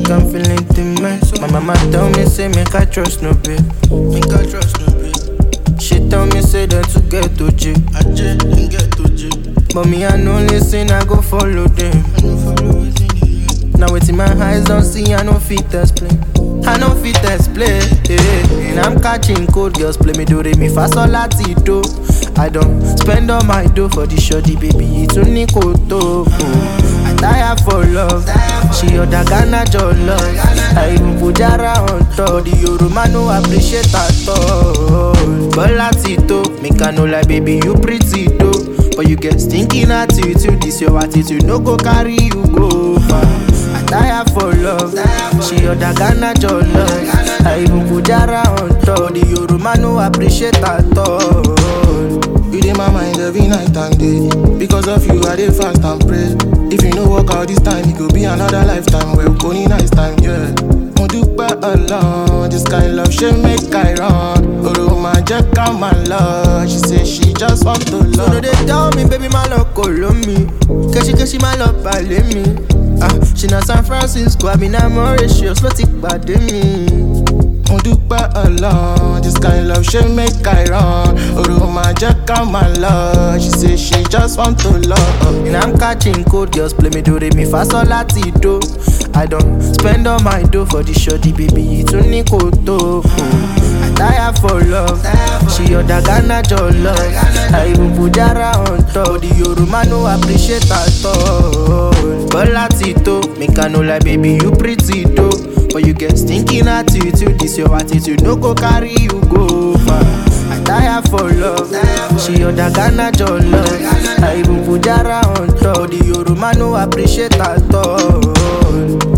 like I'm feeling the mess. My mama tell me say make I trust no babe. Make I trust no babe. She tell me say that to get to J. I J and get to J. But me I no listen, I go follow them. I no follow Now waiting my eyes don't see, I no fit explain. I no fit explain. Yeah. And I'm catching cold girls play me do re mi fa sol lati do. I don't spend all my dough for the shoddy baby. It's only koto. I tire for love. She other Ghana love. I even put Jara on top. The Yoruba no appreciate at all. But Latito, make I know like baby you pretty though. But you get stinking attitude. This your attitude no go carry you go far. I tire for love. She other Ghana love. I even put Jara on top. The Yoruba no appreciate at all. You dey my mind every night and day. Because of you, I dey fast and pray. If you no work out this time, it go be another lifetime. Well, only nice time, yeah. Mo dúpẹ́ ọlọ́run, this kind love ṣe make I run. Oró máa jẹ́ ká máa lọ. She say she just want to So no love. dey tell me, baby, my love kolo me. Keshi keshi my love balẹ̀ mi. Ah, she na San Francisco, àbí na Mauritius ló ti pàdé mi. Mo dúpẹ́ ọlọ́run, this kind love ṣe make I run. Oró máa jẹ́ ká máa lọ. She say she just want to love. And I'm catching cold girls play me do re mi fa sol lati do. I don't spend all my dough for the shoddy baby, it's only koto. I tire for love. She other Ghana love. I even put Jara on top. The Yoruba no appreciate at all. But Latito, make I know like baby you pretty though. But you get stinking attitude. This your attitude no go carry you go far. I tire for love. She other Ghana love. I even put Jara on top. The Yoruba no appreciate at all.